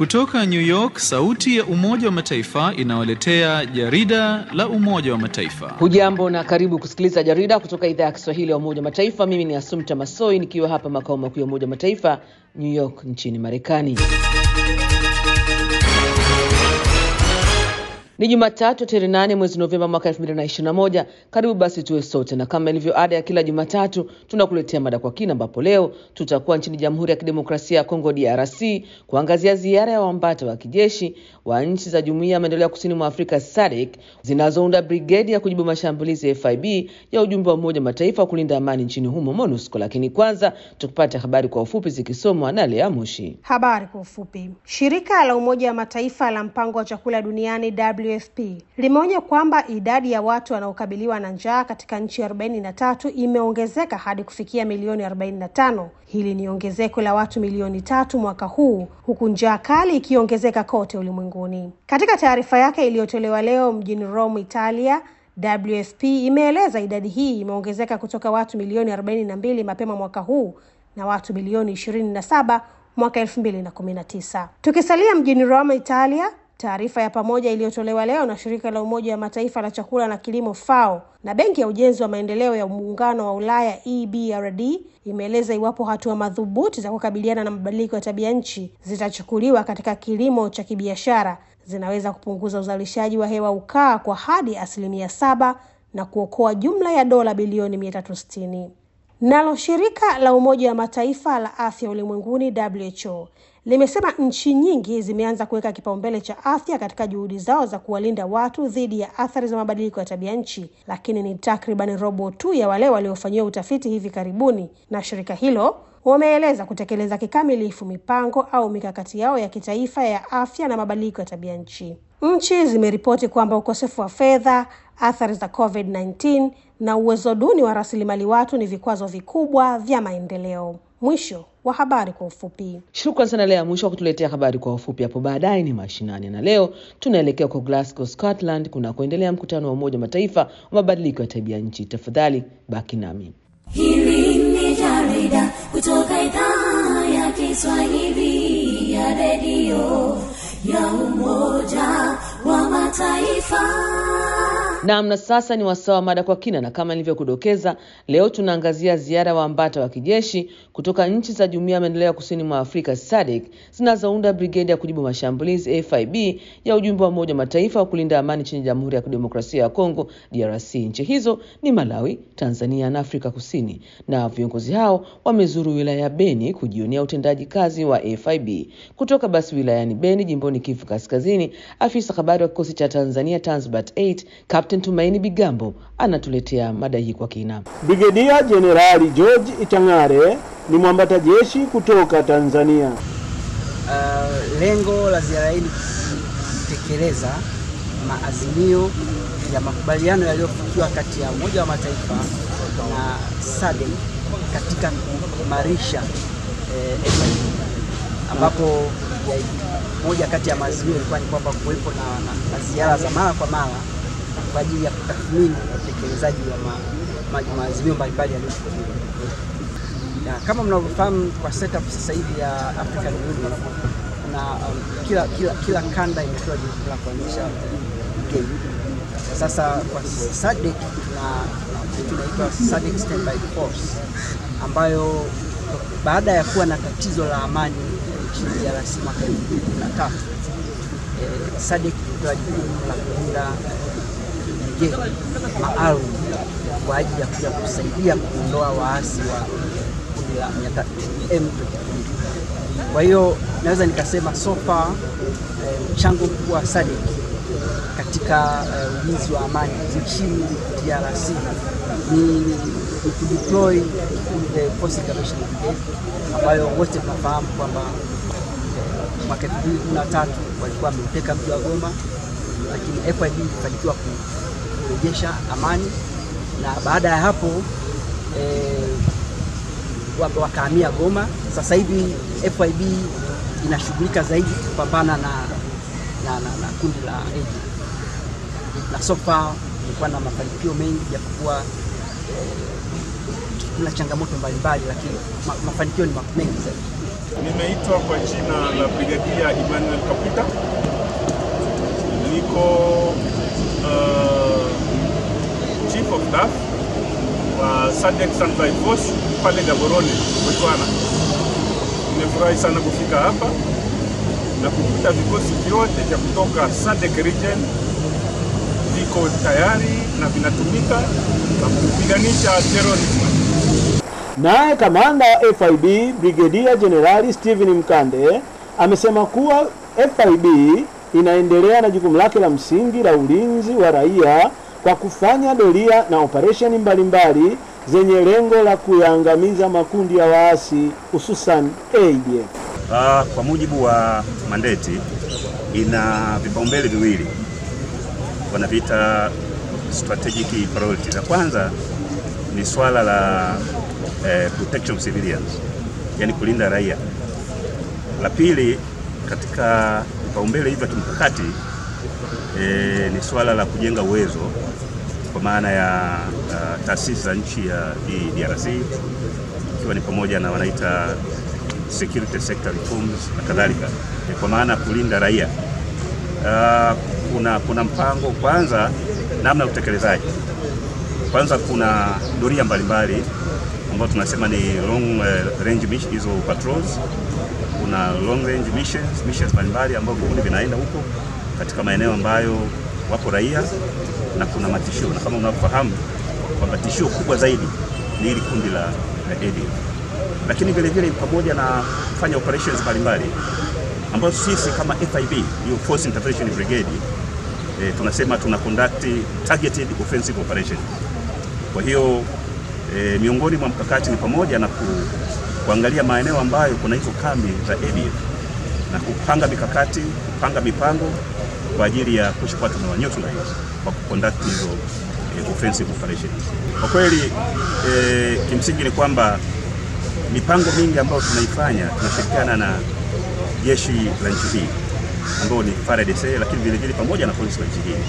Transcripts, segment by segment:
Kutoka New York, sauti ya Umoja wa Mataifa inawaletea jarida la Umoja wa Mataifa. Hujambo na karibu kusikiliza jarida kutoka idhaa ya Kiswahili ya Umoja wa Mataifa. Mimi ni Asumta Masoi nikiwa hapa makao makuu ya Umoja wa Mataifa New York nchini Marekani. Ni Jumatatu tarehe nane mwezi Novemba mwaka 2021. Karibu basi tuwe sote, na kama ilivyo ada ya kila Jumatatu tunakuletea mada kwa kina, ambapo leo tutakuwa nchini Jamhuri ya Kidemokrasia ya Kongo DRC kuangazia ziara ya wambata wa kijeshi wa nchi za Jumuiya ya Maendeleo ya Kusini mwa Afrika SADC zinazounda brigedi ya kujibu mashambulizi ya FIB ya ujumbe wa Umoja wa Mataifa wa kulinda amani nchini humo MONUSCO. Lakini kwanza tukipata habari kwa ufupi zikisomwa na Lea Mushi. Habari kwa ufupi. Shirika la Umoja wa Mataifa la Mpango wa Chakula Duniani WFP limeonya kwamba idadi ya watu wanaokabiliwa na njaa katika nchi arobaini na tatu imeongezeka hadi kufikia milioni arobaini na tano. Hili ni ongezeko la watu milioni tatu mwaka huu, huku njaa kali ikiongezeka kote ulimwenguni. Katika taarifa yake iliyotolewa leo mjini Rome, Italia, WFP imeeleza idadi hii imeongezeka kutoka watu milioni arobaini na mbili mapema mwaka huu na watu milioni ishirini na saba mwaka elfu mbili na kumi na tisa. Tukisalia mjini Rome, Italia, Taarifa ya pamoja iliyotolewa leo na shirika la Umoja wa Mataifa la chakula na kilimo FAO na benki ya ujenzi wa maendeleo ya muungano wa Ulaya EBRD imeeleza iwapo hatua madhubuti za kukabiliana na mabadiliko ya tabia nchi zitachukuliwa katika kilimo cha kibiashara zinaweza kupunguza uzalishaji wa hewa ukaa kwa hadi asilimia saba na kuokoa jumla ya dola bilioni mia tatu sitini. Nalo shirika la Umoja wa Mataifa la afya ulimwenguni WHO limesema nchi nyingi zimeanza kuweka kipaumbele cha afya katika juhudi zao za kuwalinda watu dhidi ya athari za mabadiliko ya tabia nchi, lakini ni takriban robo tu ya wale waliofanyiwa utafiti hivi karibuni na shirika hilo wameeleza kutekeleza kikamilifu mipango au mikakati yao ya kitaifa ya afya na mabadiliko ya tabia nchi. Nchi zimeripoti kwamba ukosefu wa fedha, athari za COVID-19 na uwezo duni wa rasilimali watu ni vikwazo vikubwa vya maendeleo. Mwisho wa habari kwa ufupi. Shukran sana Lea Mwisho wa kutuletea habari kwa ufupi. Hapo baadaye ni mashinani, na leo tunaelekea kwa Glasgow, Scotland, kunakoendelea mkutano wa Umoja wa Mataifa wa mabadiliko ya tabia nchi. Tafadhali baki nami. Hili ni jarida kutoka idhaa ya Kiswahili ya redio ya Umoja wa Mataifa. Naam, na sasa ni wasaa wa mada kwa kina, na kama nilivyokudokeza, leo tunaangazia ziara ya waambata wa kijeshi kutoka nchi za Jumuiya ya Maendeleo ya Kusini mwa Afrika SADC zinazounda brigedi ya kujibu mashambulizi FIB ya ujumbe wa Umoja wa Mataifa wa kulinda amani nchini Jamhuri ya Kidemokrasia ya Kongo DRC. Nchi hizo ni Malawi, Tanzania na Afrika Kusini, na viongozi hao wamezuru wilaya ya Beni kujionea utendaji kazi wa FIB. Kutoka basi wilayani Beni, jimboni Kivu Kaskazini, afisa habari wa kikosi cha Tanzania Tanzbat 8 Captain Tumaini Bigambo anatuletea mada hii kwa kina. Brigedia Jenerali George Itang'are ni mwambata jeshi kutoka Tanzania. Uh, lengo la ziara hii ni kutekeleza maazimio ya makubaliano yaliyofikiwa kati ya Umoja wa Mataifa na SADC katika kuimarisha eh, FIB ambapo ya, moja kati ya maazimio ilikuwa ni kwamba kuwepo na, na, na ziara za mara kwa mara kwa ajili ya kutathmini utekelezaji wa ma, ma, maazimio mbalimbali yaliyofikiwa. Kama mnavyofahamu kwa setup sasa hivi ya African Union kuna um, kila, kila, kila kanda imepewa jukumu la kuanzisha brigade. Sasa kwa SADC tuna kitu inaitwa SADC Standby Force ambayo baada ya kuwa na tatizo la amani nchini DRC mwaka 2013 eh, SADC ilipewa jukumu la kuunda brigade maalum kwa ajili ya kuja kusaidia kuondoa waasi wa kundi la M23. Kwa hiyo naweza nikasema so far mchango eh, mkubwa wa SADC katika uh, ulinzi wa amani nchini DRC ni, ni, ni kudeploy the Force Intervention Brigade ambayo wote tunafahamu kwamba eh, mwaka 2013 walikuwa wameuteka mji wa Goma, lakini FIB ilifanikiwa kurejesha amani na baada ya hapo eh, wakahamia Goma. Sasa hivi FIB inashughulika zaidi kupambana na, na, na, na kundi la ADF na so far ilikuwa na mafanikio mengi japokuwa eh, kuna changamoto mbalimbali, lakini ma, mafanikio ni mengi zaidi. Nimeitwa kwa jina la Brigadia Emmanuel Kaputa, niko uh, chief of staff wa SADC Standby Force pale Gaborone, Botswana. Nimefurahi sana kufika hapa na kukuta vikosi vyote vya kutoka SADC region viko tayari na vinatumika na kupiganisha terrorism. Naye kamanda wa FIB Brigedia Jenerali Steven Mkande amesema kuwa FIB inaendelea na jukumu lake la msingi la ulinzi wa raia kwa kufanya doria na operesheni mbalimbali zenye lengo la kuyaangamiza makundi ya waasi hususan ADF. Uh, kwa mujibu wa mandate ina vipaumbele viwili wanaviita strategic priorities. La kwanza ni swala la eh, protection of civilians, yani kulinda raia. La pili katika vipaumbele hivyo vya kimkakati eh, ni swala la kujenga uwezo kwa maana ya uh, taasisi za nchi ya hii DRC ikiwa ni pamoja na wanaita security sector reforms na kadhalika, eh, kwa maana ya kulinda raia. Uh, kuna, kuna mpango kwanza, namna ya utekelezaji. Kwanza kuna doria mbalimbali ambayo tunasema ni long uh, range mission, hizo patrols. Kuna long range missions, missions mbalimbali ambayo vikundi vinaenda huko katika maeneo ambayo wapo raia na kuna matishio, na kama unavyofahamu kwamba tishio kubwa zaidi ni hili kundi la, la ADF, lakini vile vile pamoja na kufanya operations mbalimbali ambazo sisi kama FIB hiyo Force Intervention Brigade eh, tunasema tuna conduct targeted offensive operations. Kwa hiyo eh, miongoni mwa mkakati ni pamoja na ku, kuangalia maeneo ambayo kuna hizo kambi za ADF na kupanga mikakati, kupanga mipango kwa ajili ya kuchukua tumewa neutralize kwa kuconduct hizo eh, offensive operations. Kwa kweli eh, kimsingi ni kwamba mipango mingi ambayo tunaifanya tunashirikiana na jeshi la nchi hii ambao ni FARDC, lakini vile vile pamoja na polisi wa nchi hii,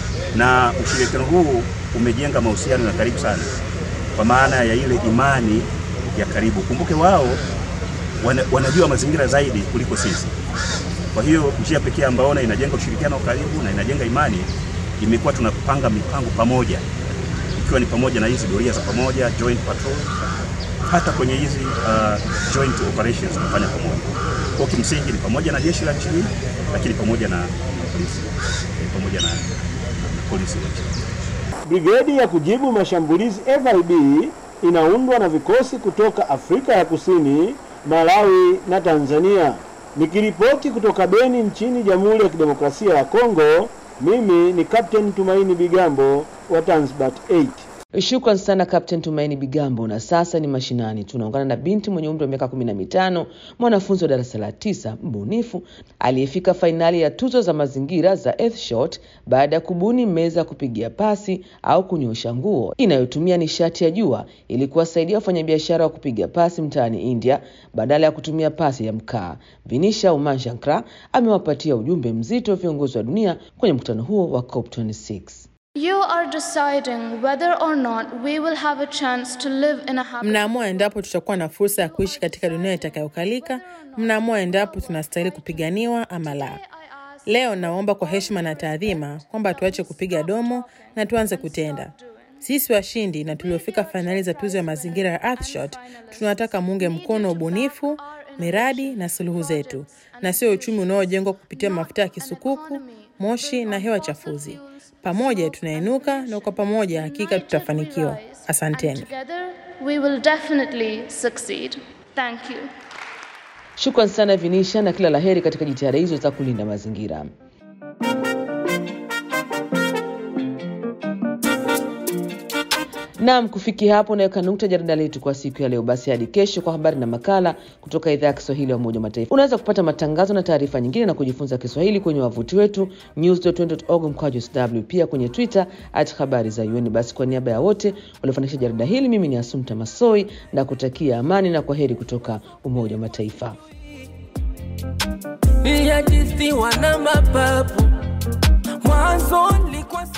na ushirikiano huu umejenga mahusiano ya karibu sana, kwa maana ya ile imani ya karibu. Kumbuke wao wana, wanajua mazingira zaidi kuliko sisi. Kwa hiyo njia pekee ambayo inajenga ushirikiano wa karibu na inajenga imani imekuwa tunapanga mipango pamoja, ikiwa ni pamoja na hizi doria za pamoja, joint patrol, hata kwenye hizi uh, joint operations tunafanya pamoja. Kwa kimsingi ni pamoja na jeshi la nchi hii, lakini pamoja na, na polisi eh, pamoja na, na, na polisi wa nchi Brigedi ya kujibu mashambulizi FIB inaundwa na vikosi kutoka Afrika ya Kusini, Malawi na Tanzania. Nikiripoti kutoka Beni nchini Jamhuri ya Kidemokrasia ya Kongo, mimi ni Captain Tumaini Bigambo wa Tanzbat 8. Shukran sana Captain Tumaini Bigambo. Na sasa ni mashinani, tunaungana na binti mwenye umri wa miaka kumi na mitano, mwanafunzi wa darasa la tisa, mbunifu aliyefika fainali ya tuzo za mazingira za Earthshot baada ya kubuni meza ya kupigia pasi au kunyosha nguo inayotumia nishati ya jua ili kuwasaidia wafanyabiashara wa kupiga pasi mtaani India badala ya kutumia pasi ya mkaa. Vinisha Umanshankra amewapatia ujumbe mzito viongozi wa dunia kwenye mkutano huo wa COP26. You are deciding whether or not we will have a chance to live in a happy Mnaamua endapo tutakuwa na fursa ya kuishi katika dunia itakayokalika. Mnaamua endapo tunastahili kupiganiwa ama la. Leo naomba kwa heshima na taadhima kwamba tuache kupiga domo na tuanze kutenda. Sisi washindi na tuliofika fainali za tuzo ya mazingira ya Earthshot tunataka muunge mkono ubunifu, miradi na suluhu zetu, na sio uchumi unaojengwa kupitia mafuta ya kisukuku, moshi na hewa chafuzi. Pamoja tunainuka na kwa pamoja hakika tutafanikiwa. Asanteni. together we will definitely succeed. Thank you. Shukran sana Vinisha na kila laheri katika jitihada hizo za kulinda mazingira. Naam, kufikia hapo naweka nukta jarida letu kwa siku ya leo. Basi hadi kesho kwa habari na makala kutoka idhaa ya Kiswahili ya Umoja wa Mataifa. Unaweza kupata matangazo na taarifa nyingine na kujifunza Kiswahili kwenye wavuti wetu news.un.org mkwaju sw, pia kwenye Twitter at habari za UN. Basi kwa niaba ya wote waliofanikisha jarida hili, mimi ni Asumta Masoi na kutakia amani na kwa heri kutoka Umoja wa Mataifa. Niliajisiwa na mapapu mwanzo nilikuwa